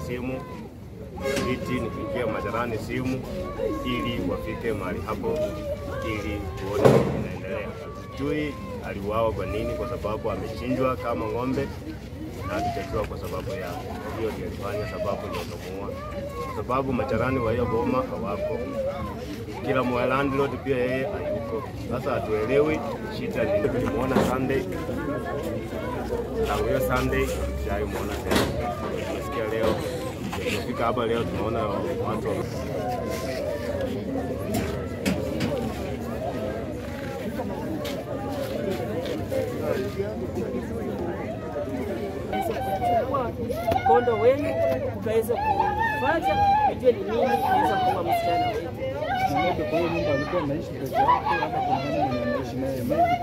simu viti, nipigie majirani simu ili wafike mahali hapo ili tuone inaendelea. Hatujui aliuawa kwa nini, kwa sababu amechinjwa kama ng'ombe na hatujajua kwa sababu ya hiyo ndio ilifanya sababu ndio kumuua, kwa sababu majirani wa hiyo boma hawako kila mwa landlord pia yeye hayuko. Sasa hatuelewi shida ni nini. Tulimuona Sunday tangu hiyo Sunday hatujaimuona tena. Tunasikia leo tumefika hapa leo tunaona watu wa- kuchukua mkondo wenu ukaweza kufuata ujue ni nini inaweza kuwa msichana wetu. Mmoja kwa hiyo nyumba alikuwa anaishi peke yake, hata kuna nani mwenye anaishi naye, maybe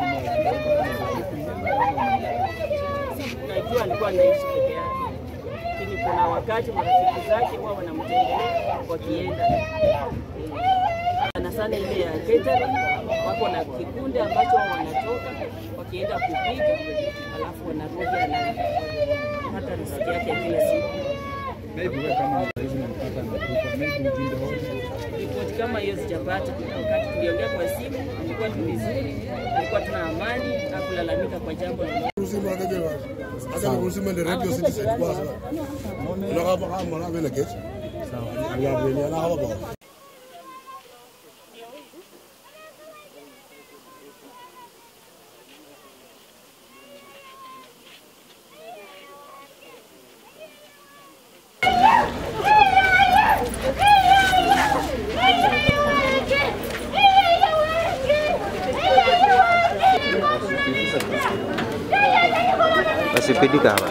kuna Najua alikuwa anaishi peke yake, lakini kuna wakati marafiki zake huwa wanamtembelea wakienda sana sana ile ya catering, wako na kikundi ambacho wanatoka wakienda kupiga, alafu wanarudi anapata riziki yake ya kila siku. maybe wewe kama mzazi unampata amekufa, maybe ujumbe wote Ripoti kama hiyo sijapata. Wakati tuliongea kwa simu, ilikuwa tu vizuri, alikuwa tuna amani, hakulalamika kwa jambo lolote. Rusima akajewa. Aka rusima the radio citizen kwa sawa. Unaka pa kama na vile kesho. Sawa. Ndio vile na hawa ba. Wasipidi kawa.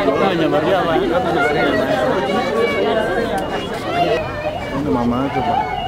Mama yake bwana.